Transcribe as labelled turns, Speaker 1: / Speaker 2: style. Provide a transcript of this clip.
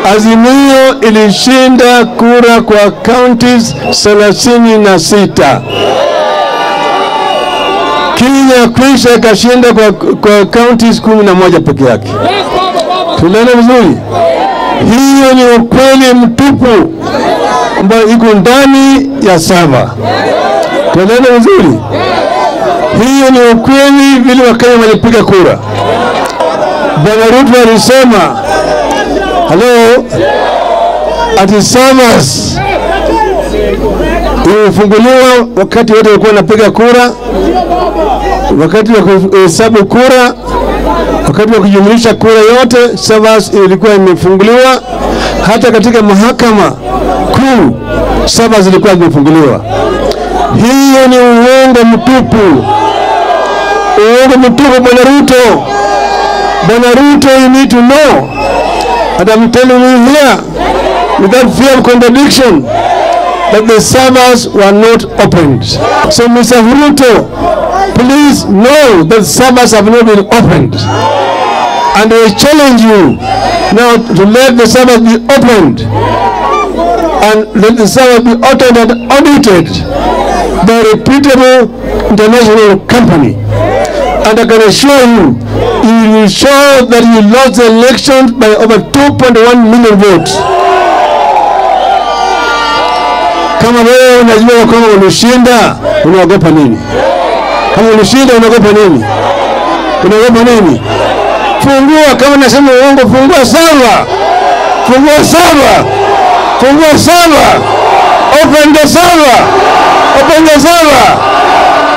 Speaker 1: Azimio ilishinda kura kwa counties thelathini na sita. Kenya Kwisha ikashinda kwa, kwa counties kumi na moja peke yake. Tunaona vizuri, hiyo ni ukweli mtupu ambayo iko ndani ya saba. Tunaona vizuri, hiyo ni ukweli vile Wakenya walipiga kura. Bwana Ruto alisema halo, ati SAVAS imefunguliwa wakati wote walikuwa wanapiga kura, wakati wa kuhesabu kura, wakati wa kujumlisha kura yote, SAVAS ilikuwa imefunguliwa. Hata katika mahakama kuu SAVAS ilikuwa imefunguliwa. Hiyo ni uongo mtupu, uongo mtupu, Bwana Ruto. Bwana Ruto, you need to know and I'm telling you here without fear of contradiction that the servers were not opened. So Mr. Ruto, please know that servers have not been opened. And I challenge you now to let the servers be opened and let the servers be audited and audited by a reputable international company. And I can assure you, you will show that you lost the election by over 2.1 million votes. Kama wewe unajua kwamba ulishinda, unaogopa nini? Kama ulishinda, unaogopa nini? Unaogopa nini? Fungua, kama nasema uongo, fungua saba, fungua saba, fungua saba, open the saba, open the saba.